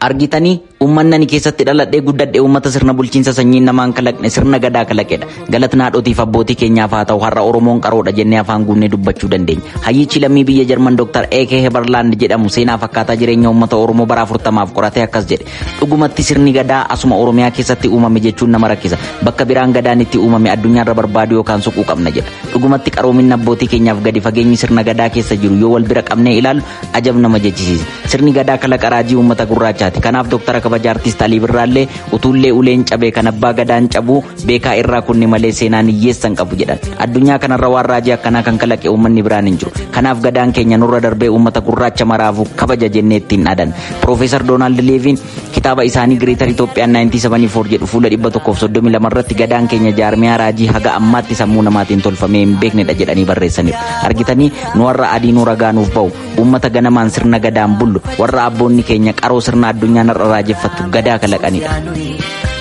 argitanii uummanni ani keessatti dhaladhee guddadhee uummata sirna bulchiinsa sanyii namaan kalaqne sirna gadaa kalaqedha galatni haadhotiif abbootii keenyaaf haa ta'u har'a oromoon qaroodha jennee afaan guunnee dubbachuu dandeenya hayyichi lammii biyya jarman dooktar eekee heberlaand jedhamu seenaa fakkaataa jireenya uummata oromoo bara afurtamaaf qoratee akkas jedhe dhugumatti sirni gadaa asuma oromiyaa keessatti uumame jechuun nama rakkisa bakka biraan gadaan itti uumame addunyaarra barbaadu yookaan suquu qabna jedha dhugumatti qaroominni abbootii keenyaaf gadi fageenyi sirna gadaa keessa jiru yoo wal bira qabnee ilaalu ajab nama jechisiisa sirni gadaa kalaqa raajii uummata gurraachaati kanaaf dooktara kabaja artiist Alii Birraallee utuullee uleen cabee kan abbaa gadaan cabuu beekaa irraa kunne malee seenaan hiyyeessan qabu jedhan addunyaa kanarra waan raajii akkanaa kan kalaqe uummanni biraan hin jiru kanaaf gadaan keenya nurra darbee uummata gurraacha maraafu kabaja jennee ittiin dhadan Profeesar Doonaald Leeviin kitaaba isaanii Greater Itoophiyaan 1974 jedhu fuula 132 irratti gadaan keenya jaarmiyaa raajii haga ammaatti sammuu namaatiin tolfamee hin beeknedha jedhanii barreessaniiru argitanii nu warra adii nu ragaanuuf ba'u uummata ganamaan sirna gadaan bullu warra abboonni keenya qaroo sirna addunyaa narra raajeffattu gadaa kalaqanidha.